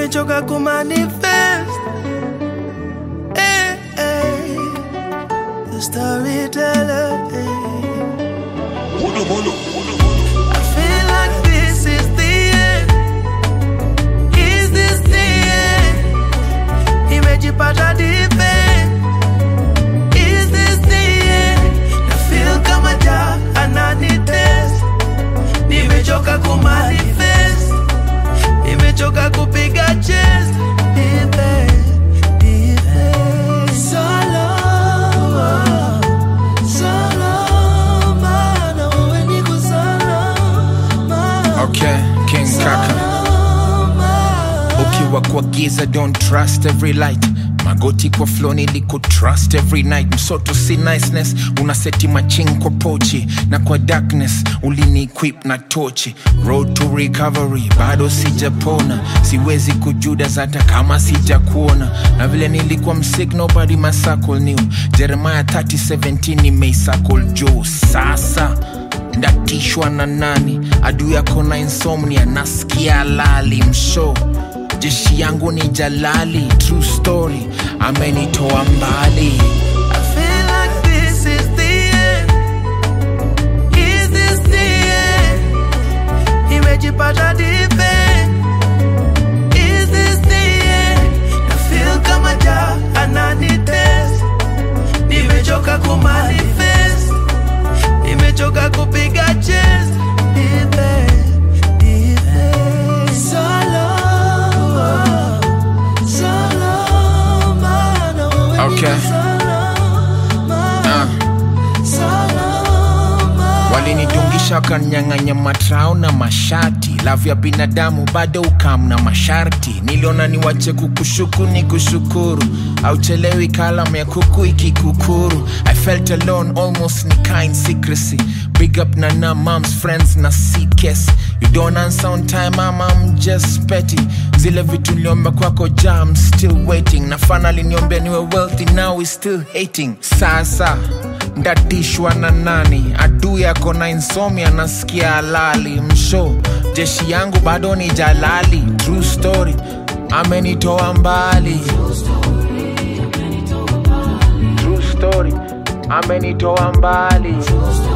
nimechoka kumanifest eh, eh. The storyteller eh. I feel like this is the end. Is this the end? Nimejipata deep end. Is this the end? Na feel kama ja ananitest. Nimechoka kumanifest. Nimechoka kupiga chest. Deep end, deep end. Solo, solo, mana wewe niko salama. Okay, King Kaka. Ukiwa kwa giza, don't trust every light. Magoti kwa flow niliko trust every night. Msoto si niceness, unaseti maching kwa pochi na kwa darkness ulini equip na tochi. Road to recovery, bado sijapona, siwezi kujudas hata kama sijakuona. Na vile nilikuwa msig, nobody my circle knew. Jeremiah 30:17 nimeisakol juu sasa ndatishwa na nani adui yako na insomnia nasikia lali msho jeshi yangu ni jalali true story amenitoa mbali I feel like this is the end. Is this the end? Nimejipata deep end. Is this the end? Na feel kama ja ananitest. Nimechoka kumanifest. Nimechoka kupiga chest. Deep end, deep end. Solo, solo, mana wewe Okay. niko salama. uh. walinidungisha wakanyang'anya matrao na mashati lavu ya binadamu bado ukam na masharti niliona niwache kukushuku ni kushukuru auchelewi kalam ya kuku ikikukuru i felt alone almost ni kind secrecy big up na na moms friends na ckes you don't answer on time mama I'm just petty zile vitu niliomba kwako ja I'm still waiting na finally niombea niwe wealthy now we still hating sasa ndatishwa na nani adui yako na insomnia nasikia halali msho jeshi yangu bado ni jalali true story amenitoa mbali true story amenitoa mbali